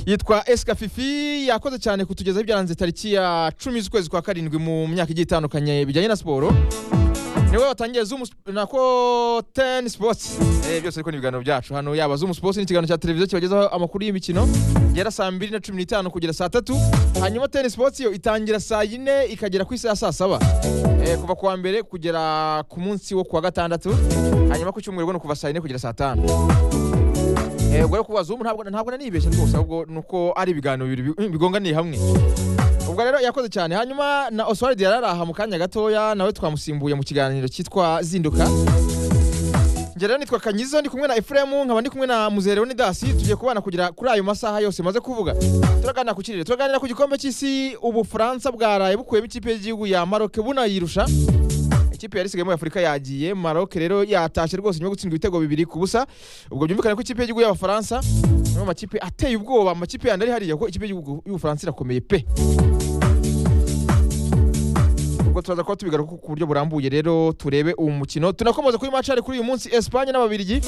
yitwa esika fifi yakoze cyane kutugezaho ibyaranze tariki ya cumi z'ukwezi kwa karindwi mu myaka igiye itandukanye bijyanye na siporo niwe watangiye zumu Sp- nako teni sipoti byose ariko ni ibiganiro byacu hano yaba zumu sipoti ni ikiganiro cya televiziyo kibagezaho amakuru y'imikino gera saa mbiri na cumi n'itanu kugera saa tatu hanyuma teni sipoti yo itangira saa yine ikagera ku isi ya saa saba Eh, kuva ku wa mbere kugera ku munsi wo ku wa gatandatu hanyuma ku cyumweru ubwo ni kuva saa yine kugera saa tanu Eh, ubwo rero ku bazumu ntabwo ntabwo nanibeshya rwose ahubwo ni uko ari ibiganiro bibiri bi- bigonganiye hamwe ubwo rero yakoze cyane hanyuma na oswald yari aha mu kanya gatoya nawe twamusimbuye mu kiganiro cyitwa zinduka njye rero nitwa kanyizo ndi kumwe na efuremu nkaba ndi kumwe na muzerewe dasi tugiye kubana kugera kuri ayo masaha yose maze kuvuga turaganira ku kirere turaganira ku gikombe cy'isi ubufaransa bwaraye bukuyemo ikipe y'igihugu ya maroke bunayirusha ikipe yari isigaye muri afurika yagiye maroke rero yatashe rwose nyuma yo gutsindwa ibitego bibiri ku busa ubwo byumvikane ko ikipe y'igihugu y'abafaransa ni mu makipe ateye ubwoba amakipe yandi ari hariya kuko ikipe y'igihugu y'ubufaransa irakomeye pe ubwo turaza kuba tubigaruka ku buryo burambuye rero turebe uwo mukino tunakomeza kuri macari kuri uyu munsi Espagne n'ababiligi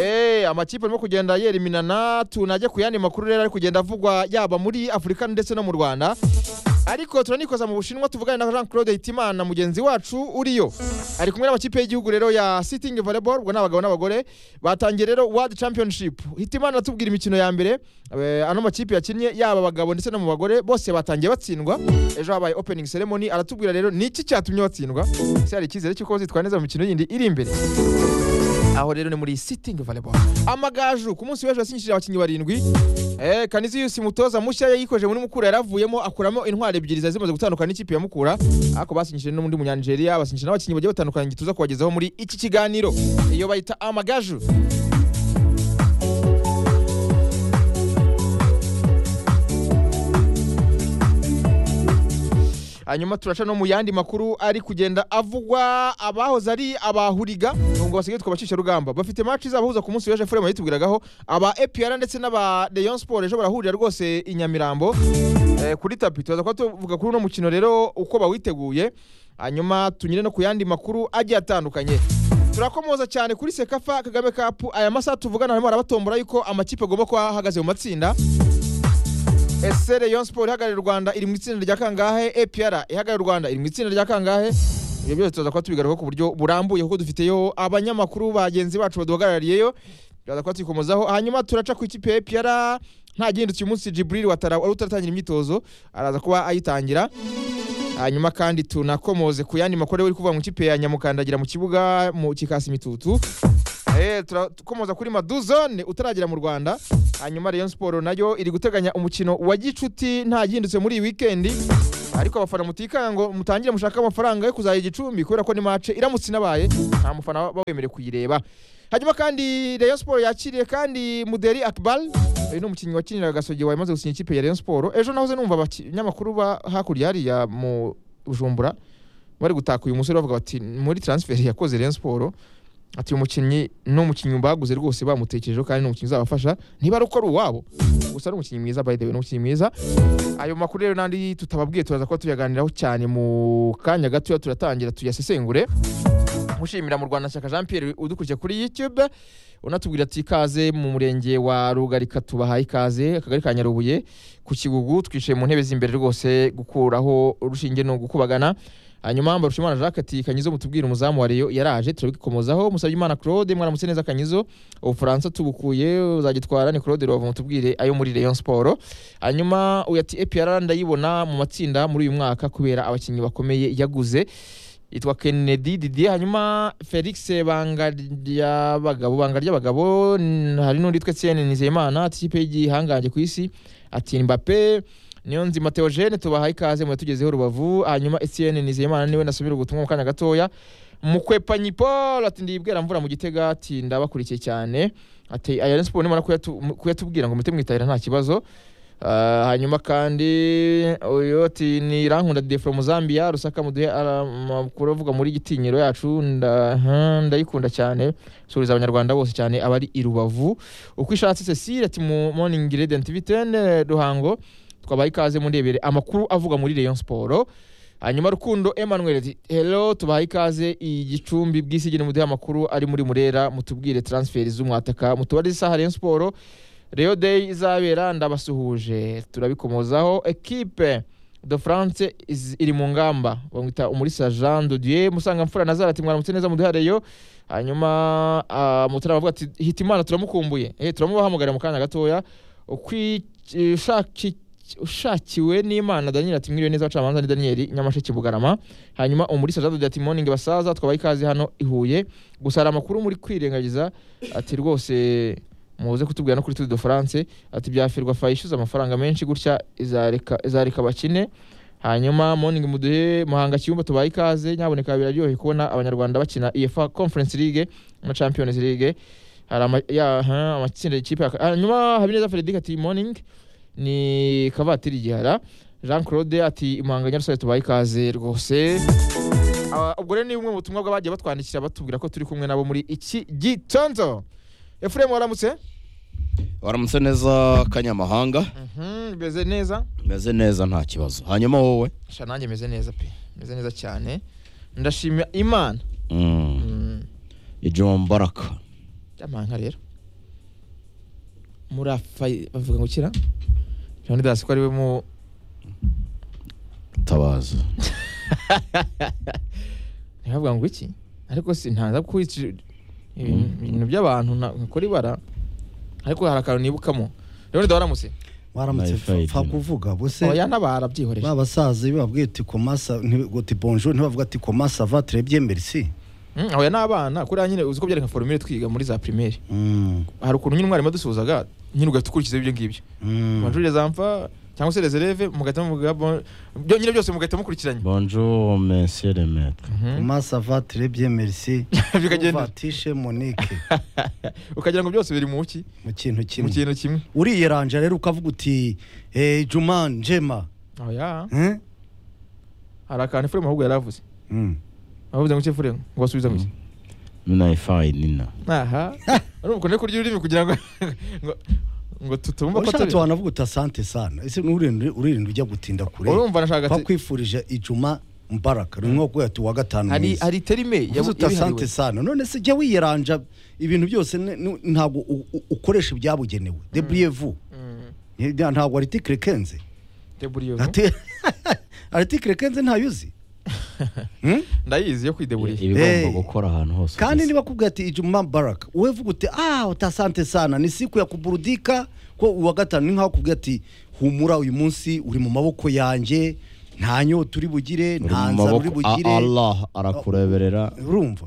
Eh, amakipe arimo kugenda yeriminana tunajya ku yandi makuru rero ari kugenda avugwa yaba muri afurika ndetse no mu rwanda ariko turanikoza mu bushinwa tuvugane na jean claude hitimana mugenzi wacu uriyo ari kumwe n'amakipe y'igihugu rero ya sitting volleyball ubwo ni abagabo n'abagore batangiye rero world championship hitimana atubwira imikino ya mbere eh, ano makipe yakinnye yaba abagabo ndetse no mu bagore bose batangiye batsindwa ejo habaye opening ceremony aratubwira rero ni iki cyatumye batsindwa ese hari icyizere cy'uko bazitwara neza mu mikino yindi iri imbere aho rero ni muri sitting volleyball amagaju ku munsi w'ejo yasinyishije abakinnyi barindwi eh, kanizi yusi mutoza mushya yayikoje muri mukura yaravuyemo akuramo intwari ebyiri zari zimaze gutandukana n'ikipe ya mukura ariko basinyishije n'undi munyanigeria basinyishije n'abakinnyi bagiye batandukanye tuza kubagezaho muri iki kiganiro iyo bayita amagaju hanyuma turaca no mu yandi makuru ari kugenda avugwa abahoze ari abahuriga nubwo basigaye twitwa abashyushyarugamba bafite match izabahuza ku munsi w'ejo efuremu yitubwiragaho aba epr ndetse n'aba leon sport ejo barahurira rwose i nyamirambo eh, kuri tapi turaza kuba tuvuga kuri uno mukino rero uko bawiteguye hanyuma tunyure no ku yandi makuru agiye atandukanye turakomoza cyane kuri sekafa kagame cup aya masaha tuvugana harimo harabatombora yuko amakipe agomba kuba ahagaze mu matsinda ese rayon sport ihagarariye u rwanda iri mu itsinda rya kangahe epr ihagarariye u rwanda iri mu itsinda rya kangahe ibyo byose tuza kuba tubigarukaho ku buryo burambuye kuko dufiteyo abanyamakuru bagenzi bacu baduhagarariyeyo tuza kuba tuyikomozaho hanyuma turaca ku ikipe ya epr nta gihindutse uyu munsi jibril watara wari utaratangira imyitozo araza kuba ayitangira hanyuma kandi tunakomoze ku yandi makuru uri kuvuga mu ikipe ya nyamukandagira mu kibuga mu kikasi imitutu Eh, turakomoza kuri maduzone utaragera mu rwanda hanyuma rayon siporo nayo iri guteganya umukino wa gicuti nta gihindutse muri iyi wikendi ariko abafana mutikanga ngo mutangire mushaka amafaranga yo kuzajya igicumbi kubera ko ni mace iramutse inabaye nta mufana waba wemerewe kuyireba hanyuma kandi rayon siporo yakiriye kandi muderi akbar uyu ni umukinnyi wakiniraga gasogi wamaze gusinya ikipe ya rayon siporo ejo nahoze numva abanyamakuru ba hakurya hariya mu bujumbura bari gutaka uyu musore bavuga bati muri transferi yakoze rayon siporo ati uyu mukinnyi ni umukinnyi baguze rwose bamutekerejeho kandi ni umukinnyi uzabafasha niba ari uko ari uwabo gusa ni umukinnyi mwiza by the way ni umukinnyi mwiza ayo makuru rero n'andi tutababwiye turaza kuba tuyaganiraho cyane mu kanya gatoya turatangira tuyasesengure mushimira mu rwanda shyaka jean pierre udukurikiye kuri youtube unatubwira ati ikaze mu murenge wa rugarika tubahaye ikaze akagari ka nyarubuye ku kigugu twicaye mu ntebe z'imbere rwose gukuraho urushinge ni ugukubagana hanyuma mbarushimana jacques ati kanyizo mutubwire umuzamu wa reyo yaraje turabikomozaho musabye imana claude mwaramutse neza kanyizo ubufaransa tubukuye uzagitwara ni claude rubavu mutubwire ayo muri rayon sport hanyuma uyu ati epr ndayibona mu matsinda muri uyu mwaka kubera abakinnyi bakomeye yaguze yitwa kennedy didier hanyuma felix banga ry'abagabo banga ry'abagabo n- hari n'undi yitwa etienne nizeyimana ati ikipe y'igihangange ku isi ati mbappe niyo nzima teogene tubahaye ikaze muratugezeho rubavu hanyuma etienne nizeyimana niwe nasubira ubutumwa mu kanya gatoya mukwepanyi paul ati ndibwira mvura mu gitega ati ndabakurikiye cyane ati ayari siporo nimara kuyatu- mu- kuyatubwira ngo muhite mwitahira nta kibazo Ah, hanyuma kandi uyu ati ni irankunda de from zambia rusaka muduhe ara- amakuru avuga muri gitinyiro yacu nda- aha, ndayikunda cyane suriza abanyarwanda bose cyane abari i rubavu uko ishatse cecile ati mu morning radiant vitene ruhango twabaye ikaze mundebere amakuru avuga muri rayon siporo hanyuma rukundo emmanuel ati hello tubahaye ikaze igicumbi bw'isi gene muduhe amakuru ari muri murera mutubwire transferi z'umwataka mutubarize isaha rayon siporo Real Day izabera ndabasuhuje turabikomozaho ekipe de France iz- iri mu ngamba bamwita umulisa Jean de Dieu Musangamfura Nazara ati mwaramutse neza muduhareyo hanyuma ah, mutara bavuga ati Hitimana turamukumbuye eh turamubahamagara mu kanya gatoya ukwishaki ushakiwe n'imana daniel ati mwiriwe neza abacamanza ni daniel nyamasheke bugarama hanyuma umulisa jean de Dieu ati moningi basaza twabaye ikaze hano i huye gusa hari amakuru muri kwirengagiza ati rwose muze kutubwira no kuri Tour de France ati byafirwa fa yishyuza amafaranga menshi gutya izareka izareka bakine hanyuma morning muduhe muhanga kiyumba tubaye ikaze nyaboneka biraryoheye kubona abanyarwanda bakina EFA Conference League na Champions League hari ama- ya- aha, amatsinda y'ikipe yaka- hanyuma Habineza Frederic ati morning ni kavatiri igihara Jean Claude ati imanga nyarusare tubaye ikaze rwose Ah, ubwo rero ni bumwe mu butumwa bw'abagiye batwandikira batubwira ko turi kumwe nabo muri iki gitondo Efuremu waramutse waramutse neza kanyamahanga Mhm, meze neza meze neza nta kibazo hanyuma wowe sha nanjye meze neza pe meze neza cyane ndashimira imana Mm, Mm, ijumu mubaraka amanga rero muri afa bavuga ngo kira Johnny Dasi ko ariwe mu tabaza ntibavuga ngo iki ariko si ntaza kukwita ibintu by'abantu nta- nkakora ibara ariko hari akantu nibukamo rero ndabaramutse waramutse Life aid, pfa you know. kuvuga bose oya n'abara byihoreye ba basaza iyo babwiye uti komasa uti bonjour ntibavuga ati komasa va turebye merci Mm, oya n'abana kuriya nyine uzi ko byari nka forumire twiga muri za primaire Mm, hari ukuntu nyine umwarimu adusuhuzaga nyine ugahita ukurikiza ibyo ngibyo mm. amashuri zamfa cyangwa se reserve mugahita muvuga bon- byo nyine byose mugahita mukurikiranye bonjour monsieur le maître Mhm. komasa va turebye merci bikagenda uvatishe monique ukagira ngo byose biri mu ki mu kintu mu kimwe kintu kimwe uriyeranja rero ukavuga uti eh, juma njema oya Eh? hari akantu efuremu ahubwo yari avuze Mm. avuze ngo iki efuremu ngo basubiza ngo iki naifayi nina aha urumva ukuntu kurya ururimi kugira ngo ngo- ngo tutumva ko ushatse turi wanavuga uti asante sana ese n'urinde uririnda ujya gutinda kure urumva nashaka ati- bakwifurije ijuma mbaraka ni nko kuvuga ati uwa gatanu hari mwiza hari terime uvuze uti asante sana none se jya wiyeranja ibintu byose ni- ni- ntabwo u- u- ukoresha ibyabugenewe debriyevu ntabwo aritikire kenze deburiyo aritikire kenze ntayo uzi Hmm? ndayizi yo kwideburiya ibigomba Hey. gukora ahantu hose kandi ugeze. niba kubwira ati ijuma mbaraka wowe vuga uti ah utasante sana ni siku ya kuburudika ko uwa gatanu ni nkaho kubwira ati humura uyu munsi uri mu maboko yanjye nta nyota uri bugire Uri mu nta nzara uri maboko bugire A- allah arakureberera urumva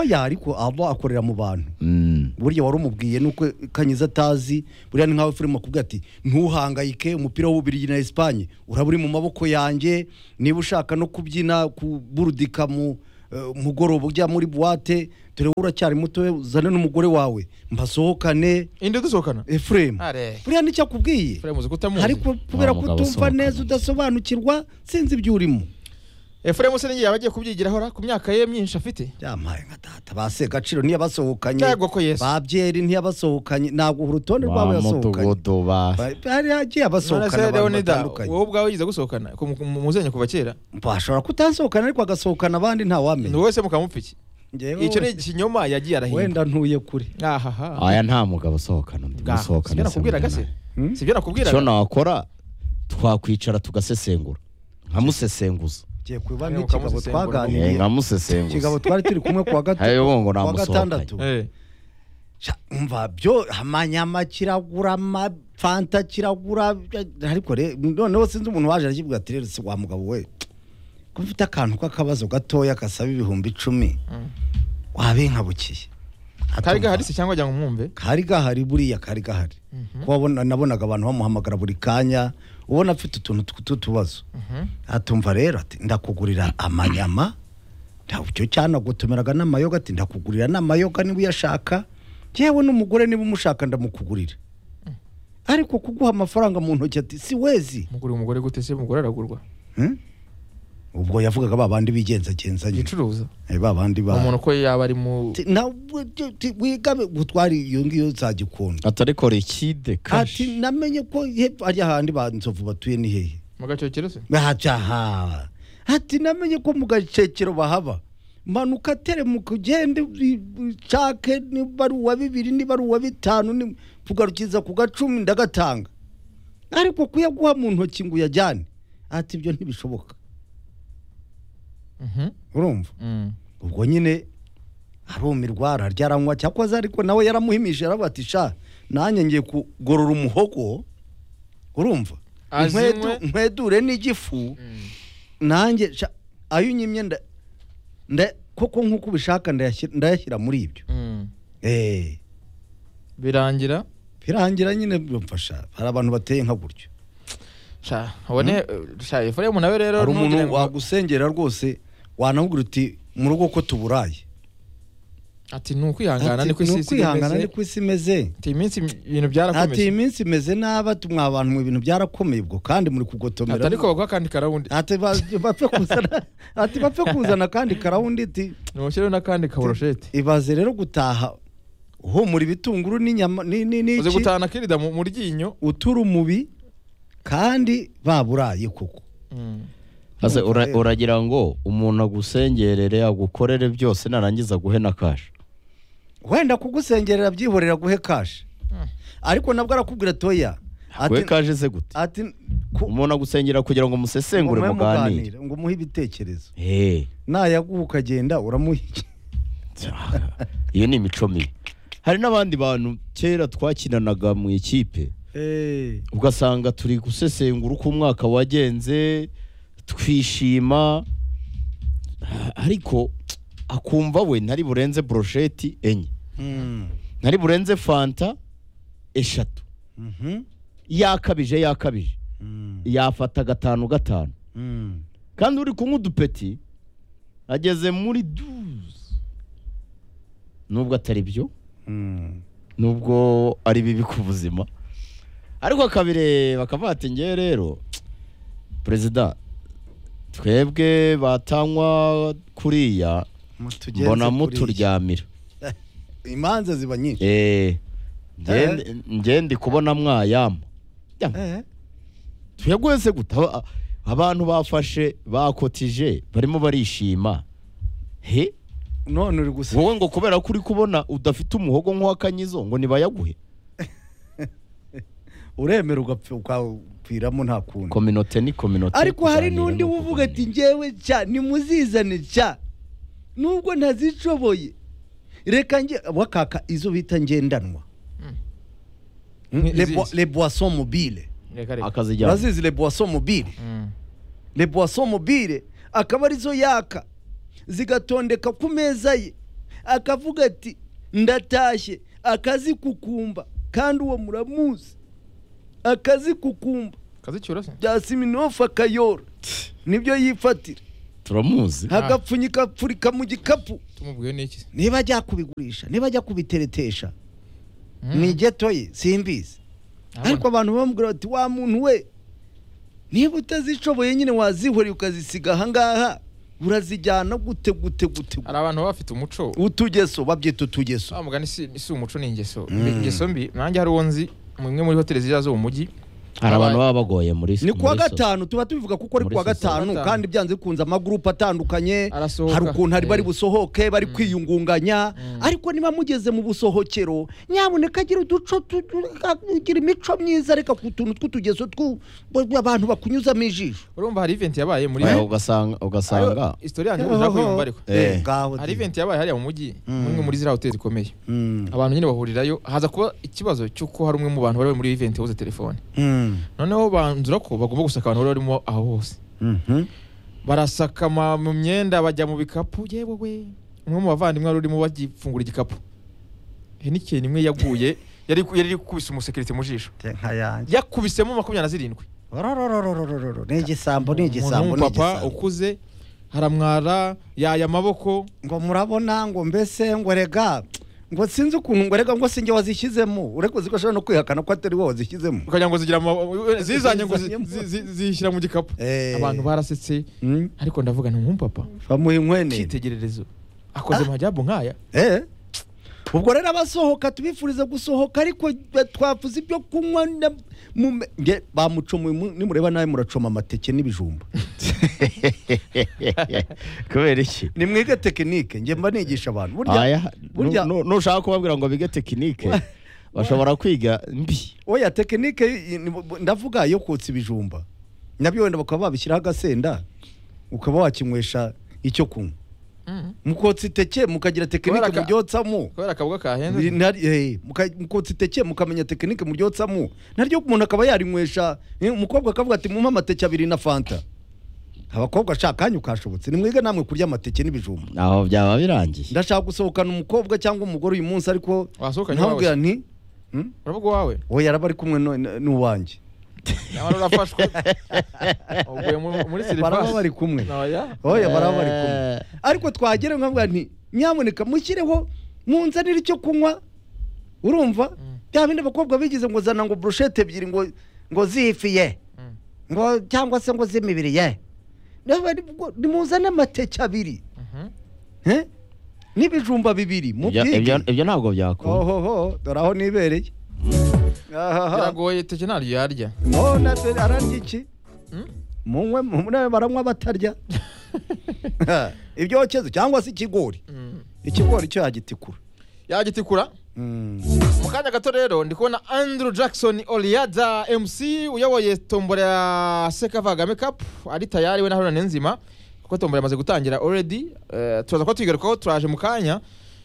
ya ariko aba akorera mu bantu Mm, burya wari umubwiye nuko kanyiza atazi buriya ni nkawe filime akubwira ati ntuhangayike umupira w'ububirigi na esipanye uraba uri mu maboko yanjye niba ushaka no kubyina kuburudika mu eh, mugoroba ujya muri buwate dore wowe uracyari muto uzane n'umugore wawe mbasohokane indi dusohokana efuremu are buriya nicyo akubwiye efuremu uzi kutamuzi ariko kubera Wa ko mugabo utumva usohokana. neza udasobanukirwa sinzi ibyo urimo efuremu se n'igihe abagiye kubyigiraho ra ku myaka ye myinshi afite byamaye nka data base gaciro ntiyabasohokanye cyagwa ko yesu babyeri ntiyabasohokanye ntabwo urutonde ba rwabo yasohokanye mudugudu ba Ba- hari agiye none se abasohokana abantu leonida batandukanye wowe ubwawe yize gusohokana ku- mu- muzenya kuva kera bashobora kutasohokana ariko agasohokana abandi ni ntawamenya wowe se mukamupfa iki Njyewe icyo ni we- ikinyoma yagiye arahinga wenda ntuye kure ahaha aya nta mugabo usohokana undi Ga, sibyo musohokana nakubwiraga se Hmm? sibyo icyo nakubwiraga nakora twakwicara tugasesengura nkamusesenguza ngiye kuba Ariko n'ikigabo ukamusesengura. Eh, twaganiriye nkamusesenguza ikigabo twari turi kumwe kuwa Hari gatatu uwo ngo kuwa namusohokanye. gatandatu Eh, Sha, umva byo amanyama kiragura amafanta kiragura ariko re- noneho sinzi umuntu waje arakivuga ati rero si wa mugabo we ko mfite akantu k'akabazo gatoya gasaba ibihumbi icumi Mm. wabinkabukiye kari Atumva. gahari se cyangwa ajya ngo mwumve kari gahari buriya kari gahari Mhm. ko wabona- nabonaga abantu bamuhamagara buri kanya ubona afite utuntu tw'utubazo Mhm. atumva rero ati ndakugurira amanyama icyo cyanagutumiraga n'amayoga ati ndakugurira n'amayoga niba uyashaka yewe n'umugore niba umushaka ndamukugurira ariko kuguha amafaranga mu ntoki ati si wezi mugura umugore gute se umugore aragurwa Hmm? ubwo yavugaga ba bandi bigenzagenzanya yicuruza Eh, ba bandi ba umuntu ko yaba ari mu Ati, nawe ati, wigabe gutwara iyo ngiyo nzagikunda atari korikide ati namenye ko hepfo ari ahandi ba nzovu batuye ni hehe mu gacokero se Aha. ati namenye ko mu gacekero bahaba manuka teremuka ugende ushake niba ari uwa bibiri niba ari uwa bitanu ni- kugarukiza ku gacumi ndagatanga ariko kuyaguha mu ntoki ngo uyajyane ati ibyo ntibishoboka Mhm. urumva Mm. ubwo nyine arumirwa ararya aranywa cyakoze ariko nawe yaramuhimije aravuga ati sha nanjye ngiye kugorora umuhogo urumva Azinywe. Nkwedu- nkwedure n'igifu nanjye sha, ayo unyimye nda- nda- koko nk'uko ubishaka ndayashyira- ndayashyira muri ibyo Mm. Eh, birangira birangira nyine byumfasha hari abantu bateye nka gutyo sha ubone eh, sha efuremu nawe rero hari ntugire umuntu ngo- wagusengera rwose wanamubwira uti mu rugo ko tuburaye ati ni ukwihangana ni ko Ati, isi "Ni isigaye ukwihangana imeze ni ko isi imeze ati iyi minsi ibintu ati byarakomeye iminsi imeze nabi ati mwa bantu mu bintu byarakomeye ubwo kandi muri kugotomera ati ariko baguha akandi karawundi ati ba- bapfe kuzana ati bapfe kuzana kandi karawundi ati ntimushyireho n'akandi kaburusheti ibaze rero gutaha uhumura ibitunguru n'inyama ni- ni- uzi n'iki gutahana kirida mu mu ryinyo utura umubi kandi baburaye koko Mm. Ase Urumva ura- rero. uragira ngo umuntu agusengerere agukorere byose narangiza guhe na kasha wenda kugusengerera byihorera guhe kashi Mm. ariko nabwo arakubwira toya we ati kaje se gute ati ku- umuntu agusengera kugira ngo musesengure mume muganire muganire, ngo umuhe ibitekerezo Eh, nayaguha ukagenda uramuha iki? iyo ni imico mibi hari n'abandi bantu kera twakinanaga mu ikipe Eh. ugasanga turi gusesengura uko umwaka wagenze twishima ariko akumva we ntari burenze brosheti enye Mm. ntari burenze fanta eshatu Mhm. yakabije yakabije Mm. yafata gatanu gatanu Mm. kandi uri kunywa udupeti ageze muri duze nubwo atari byo Mm. nubwo ari bibi ku buzima ariko akabireba akavuga ati ngewe rero perezida twebwe batanywa kuriya Mutugenze mbona kuriya. muturyamira imanza ziba nyinshi Eh, nge- nge ndi kubona mwayama Yama. Eh. tuyaguhe se gute Aba- abantu bafashe bakotije barimo barishima he none uri gusa wowe ngo kubera ko uri kubona udafite umuhogo nk'uwakanyizo ngo ntibayaguhe uremera ugapfa ukaviramo nta kundi kominote ni kominote ariko hari kuganira ni n'undi uvuga ukuganira. ati ngewe cya nimuzizane cya nubwo ntazishoboye reka nge wakaka izo bita ngendanwa Mm. Mm, Ni- le boi- izizi. le boisson mobile reka reka akazijyana urazizi le boisson mobile Mm. le boisson mobile akaba arizo yaka zigatondeka ku meza ye akavuga ati ndatashye akazikukumba kandi uwo muramuzi akazikukumba kazicyura se bya siminofu akayora nibyo yifatira turamuzi agapfunyika apfurika mu gikapu tumubwiye n'iki niba ajya kubigurisha niba ajya kubiteretesha Mm. ni geto ye simbizi Ntabwo- ariko abantu bamubwira bati wa muntu we niba utazishoboye nyine wazihoreye ukazisiga ahangaha urazijyana gute gute gute hari abantu baba bafite umuco utugeso babyita utugeso wa mugani si si umuco ni ingeso Mm. ingeso mbi nanjye hari uwo nzi mu imwe muri hoteli ziriya zo mu mujyi hari abantu baba bagoye muri ni kuwa muri so- gatanu tuba tubivuga kuko ari Muri kuwa sosiyete. gatanu Gatanu. kandi byanze bikunze amagurupe atandukanye Arasohoka. hari ukuntu hari bari Eh. busohoke bari kwiyungunganya ariko niba mugeze mu busohokero nyamuneka agira uduco tu- tu- agira imico myiza reka ku tuntu tw'utugeso twu- abantu bakunyuzamo ijisho urumva hari event yabaye muri Eh, ugasanga ugasanga Ariyo histori yanjye ushaka kuyumva ariko Eh. Ngaho hari di. event yabaye hariya mu mujyi Mm. muri muri ziriya hoteli zikomeye Mm. abantu nyine bahurirayo haza kuba ikibazo cy'uko hari umwe mu bantu bari bari muri iyo event yabuze telefone Mm. noneho banzura ko bagomba gusaka abantu bari barimo aho hose Mhm. barasaka ama- mu myenda bajya mu bikapu yewe we umwe mu bavandimwe wari urimo bagifungura igikapu henikeni imwe yaguye yari yari iri kubise umusekirite mu jisho Te nka yanjye yakubisemo makumyabiri na zirindwi Orororororororo. ni igisambo ni umuntu igisambo ni w'umupapa igisambo ukuze haramwara yaya amaboko ngo murabona ngo mbese ngo rega ngo sinzi ukuntu ngo rega ngo sinjye wazishyizemo ureko zikoshobora no kwihakana ko atari wowe wazishyizemo ukagira ngo zigira ama- zizanye ngo zi- Zizanye mu- zi- zi- zishyira mu gikapu Eh. abantu barasetse Mm. ariko ndavuga ni umupapa bamuha inkwene cyitegererezo akoze amajyabu nk'aya Eh. ubwo rero abasohoka tubifuriza gusohoka ariko twavuze ibyo kunywa na- mu- nge- bamucomoye mu- nimureba nawe muracoma amateke n'ibijumba kubera iki nimwige tekinike njye mba nigisha abantu burya Aya, burya- nu- nu- nushaka kubabwira ngo bige tekinike bashobora kwiga mbi oya tekinike i- ni- ndavuga yo kotsa ibijumba nabyo wenda bakaba babishyiraho agasenda ukaba wakinywesha icyo kunywa mukotsa iteke mukagira tekinike Kubera ka- muryotsamo kubera akabuga kahenze Nari- eh, muka- mukotsa iteke mukamenya tekinike muryotsamo naryo umuntu akaba yarinywesha eh, umukobwa akavuga ati mumpe amateke abiri na fanta abakobwa ashaka kanyu kashobotse nimwige namwe kurya amateke n'ibijumba aho byaba birangiye ndashaka gusohokana umukobwa cyangwa umugore uyu munsi ariko Wasohokanye nkamubwira nti "Hmm? uravuga uwawe oya araba ari kumwe no- n- n'uwanjye nyamara urafashwe uguye mu- muri baraba siripasi bari kumwe Oya. oya baraba bari kumwe Eh. ariko twagera nkamubwira nti nyamuneka mushyireho munzanire icyo kunywa urumva bya bindi abakobwa bigize ngo zana ngo burushete ebyiri ngo ngo zifiye Mm. ngo cyangwa se ngo z'imibiri ye Nawe ni- ngo- nimuzane amateke abiri Mhm. eh? n'ibijumba bibiri Ibyo- ibyo mubyige ibyo ntabwo byakunda ohoho dore aho nibereye ahaha biragoye teke ntaryo yarya none ararya iki Mm? munywe munywe baranywa batarya ibyokezo cyangwa se ikigori Mm. ikigori cyo yagitikura yagitikura mu kanya gato rero ndi kubona andrew jackson oliada mc uyoboye tombora ya sekava kagame cup ari tayari we na haruna nenzima kuko tombora yamaze gutangira already eh, turaza kuba tuyigarukaho turaje mu kanya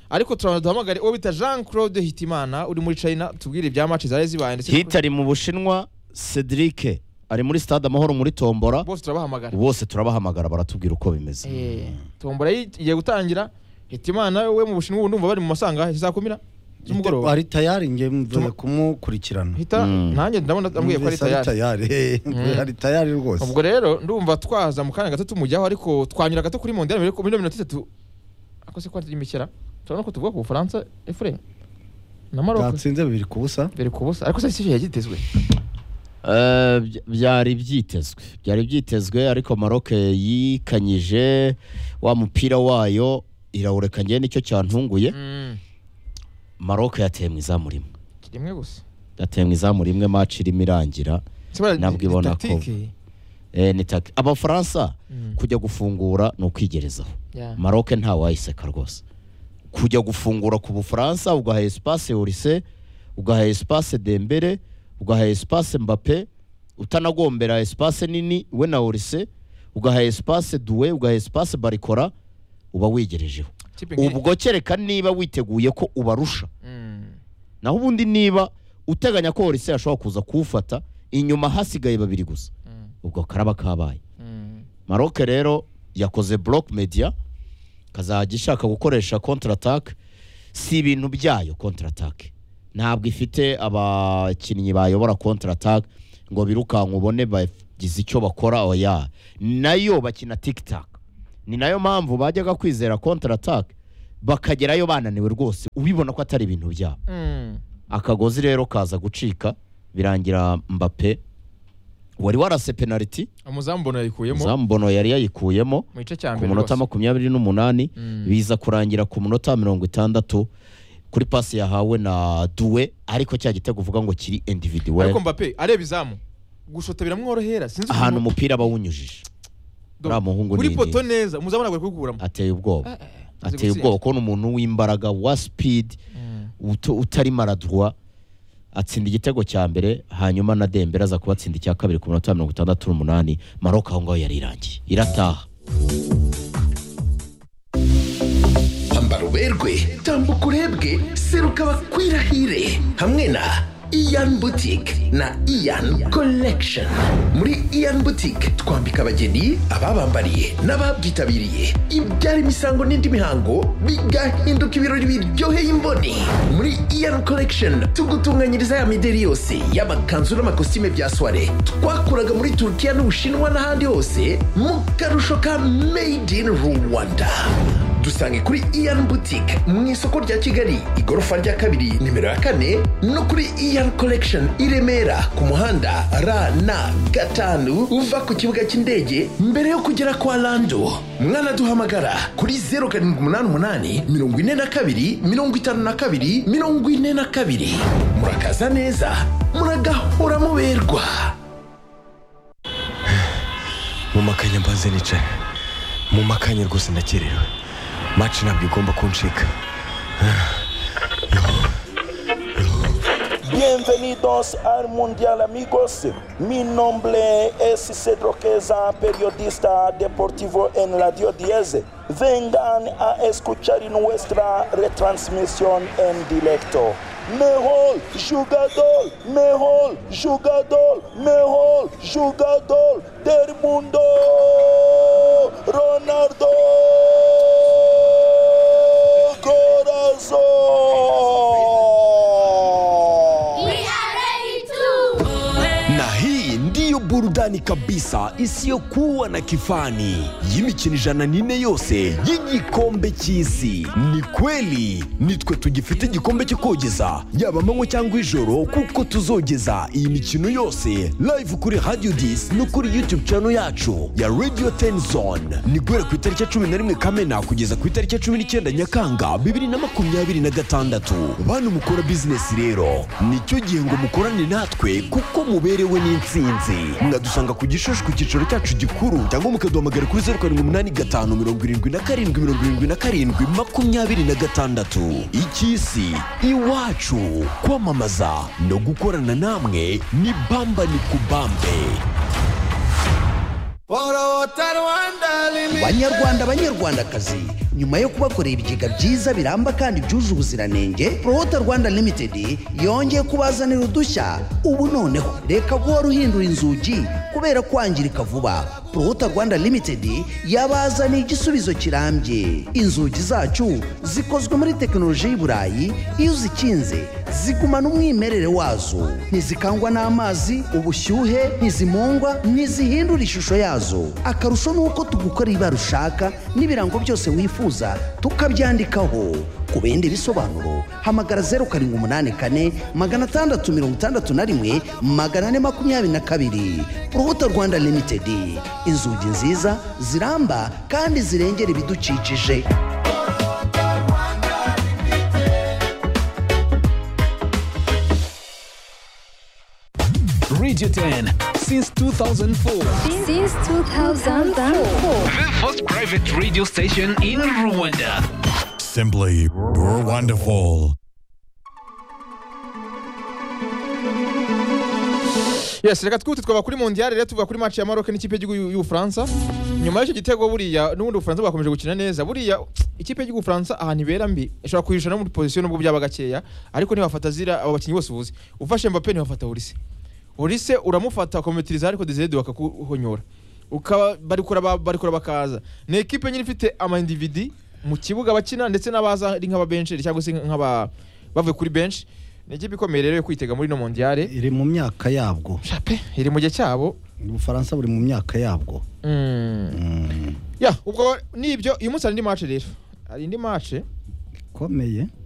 ariko turabanza duhamagare uwo bita jean claude hitimana uri muri china tubwire ibya maci zari zibaye ndetse hita ari mu bushinwa cedric ari muri stade amahoro muri tombora bose turabahamagara bose turabahamagara baratubwira uko bimeze Eh, tombora yi- igiye gutangira hitimana we mu bushinwa ubu ndumva bari mu masangahe saa kumi na z'umugoroba ari tayari nge mvuye kumukurikirana hita Mm. nanjye ndabona ambwiye ko ari Numvise tayari tayari Mm. ari tayari rwose ubwo rero ndumva twaza mu kanya gato tumujyaho ariko twanyura gato kuri mondiyani muri muri mirongo itatu ako se kwari imikera turabona ko tuvuga ku bufaransa efure na maroc byatsinze bibiri ku busa biri ku busa ariko se si yagitezwe Eh, by- byari byitezwe byari byitezwe ariko maroc yikanyije wa mupira wayo irawureka njye nicyo cyantunguye maroc yateye mu izamu rimwe rimwe gusa yateye mu izamu rimwe match irimo irangira Ntabwo ibona ko- Eh, ni taki- abafaransa Mm. kujya gufungura ni ukwigerezaho maroc ntawayiseka rwose kujya gufungura ku bufaransa ugaha espace orise ugaha espace dembere ugaha espace mbape utanagombera espace nini we na orise ugaha espace duwe ugaha espace barikora uba wigerejeho ubwo kereka niba witeguye ko ubarusha naho ubundi niba uteganya ko orise ashobora kuza kuwufata inyuma hasigaye babiri gusa ubwo karaba kabaye maroc rero yakoze block media ikazajya ishaka gukoresha counter attack si ibintu byayo counter attack ntabwo ifite abakinnyi bayobora counter attack ngo birukanke ubone bagize icyo bakora oya nayo bakina tiktak ni nayo mpamvu bajyaga kwizera counter attack bakagerayo bananiwe rwose ubibona ko atari ibintu byabo akagozi rero kaza gucika birangira mbape wari warase penaliti umuzamu mbono yayikuyemo izamu bono yari yayikuyemo mu gice cya ku mbere munota rwose. makumyabiri n'umunani Mm. biza kurangira ku munota mirongo itandatu kuri pasi yahawe na duwe ariko cya gitego uvuga ngo kiri individuel ariko mbape areba izamu gushota biramworohera sinzi ahantu ukuntu- umupira aba awunyujije Do- uriya muhungu kuri ni- poto neza umuzamu ntabwo ari kuwukuramo ateye ubwoba azi ateye ubwoba gutsinda. kubona umuntu w'imbaraga wa speed utu- utari maradwa atsinda igitego cya mbere hanyuma na dembere aza kubatsinda icya kabiri ku munota mirongo itandatu n'umunani maroc aho ngaho yari irangiye irataha hamba ruberwe tambuka urebwe seruka bakwirahire hamwe na iyan butike na iyan collection muri iyan butike twambika abageni ababambariye n'ababyitabiriye ibyara imisango n'indi mihango bigahinduka ibirori biryoheye imboni muri iyan collection tugutunganyiriza ya mideri yose y'amakanzu n'amakositime bya soire twakuraga muri turukiya n'ubushinwa n'ahandi hose mu karusho ka made in rwanda dusange kuri iyani butike mu isoko rya kigali igorofa rya kabiri nimero ya kane no kuri iyani korekishoni i remera ku muhanda ra na gatanu uva ku kibuga cy'indege mbere yo kugera kwa rando mwanaduhamagara kuri zeru karindwi umunani umunani mirongo ine na kabiri mirongo itanu na kabiri mirongo ine na kabiri murakaza neza muragahora muberwa mu makanya mbanze nicaye mu makanya rwose ndakerewe maci ntabwo igomba kuncika Bienvenidos al Mundial amigos. Mi nombre es Cedro Queza, periodista deportivo en Radio 10. Vengan a escuchar nuestra retransmisión en directo. Mejor jugador, mejor jugador, mejor jugador del mundo, Ronaldo Corazón. na hii ndiyo burudani kabisa isiyokuwa na kifani y'imikino ijana n'ine yose y'igikombe cy'isi ni kweli nitwe tugifite igikombe cyo kogeza yaba amanywa cyangwa ijoro kuko tuzogeza iyi mikino yose live kuri radio dis no kuri youtube channel yacu ya radio ten zone ni guhera ku itariki ya cumi na rimwe kamena kugeza ku itariki ya cumi n'icyenda nyakanga bibiri na makumyabiri na gatandatu bantu mukora bizinesi rero nicyo gihe ngo mukorane natwe kuko muberewe n'insinzi mwadusanga ku gishushu ku cyicaro cyacu gikuru cyangwa mukaduhamagara kuri zeru karindwi umunani gatanu mirongo irindwi na karindwi mirongo irindwi na karindwi makumyabiri na gatandatu icy'isi iwacu kwamamaza no gukorana namwe ni bamba ni kubambe banyarwanda banyarwandakazi nyuma yo kubakorera ibigega byiza biramba kandi byuje ubuziranenge prohota rwanda limited yongeye kubazanira udushya ubu noneho reka guhora uhindura inzugi kubera kwangirika vuba prohota rwanda limited yabazaniye igisubizo kirambye inzugi zacu zikozwe muri tekinoloji y'u burayi iyo uzikinze zigumana umwimerere wazo ntizikangwa n'amazi ubushyuhe ntizimungwa ntizihindura ishusho yazo akarusho ni uko tugukora ibara ushaka n'ibirango byose wifuza tukabyandikaho ku bindi bisobanuro hamagara zeru karindwi umunani kane magana atandatu mirongo itandatu na rimwe magana ane makumyabiri na kabiri urubuto rwanda limitedi inzugi nziza ziramba kandi zirengera ibidukikije Radio 10 since 2004. Since 2004. The first private radio station in Rwanda. Simply wonderful. yes reka twihute twaba kuri mondiyari rero tuvuga kuri maci ya maroc n'ikipe y'igihugu y'ubufaransa nyuma y'icyo gitego buriya n'ubundi ubufaransa bwakomeje gukina neza buriya ikipe y'igihugu ubufaransa ahantu ibera mbi ishobora kuhisha no muri pozisiyo nubwo byaba gakeya ariko ntibafata zira abo bakinnyi bose ubuze ufashe mbappe ntibafata ulise ulise uramufata ukamumetiriza ariko desirede bakakuhonyora ukaba barikora ba- barikora bakaza ni ekipe nyine ifite amayindividi mu kibuga bakina ndetse n'abaza ari nk'ababensheri cyangwa se nk'aba bavuye kuri benshi ni ikipe ikomeye rero yo kwitega muri ino mondiyare iri mu myaka yabwo shape iri mu gihe cyabo ubufaransa buri mu myaka yabwo ya ubwo nibyo uyu munsi hari indi mace rero hari indi mace ikomeye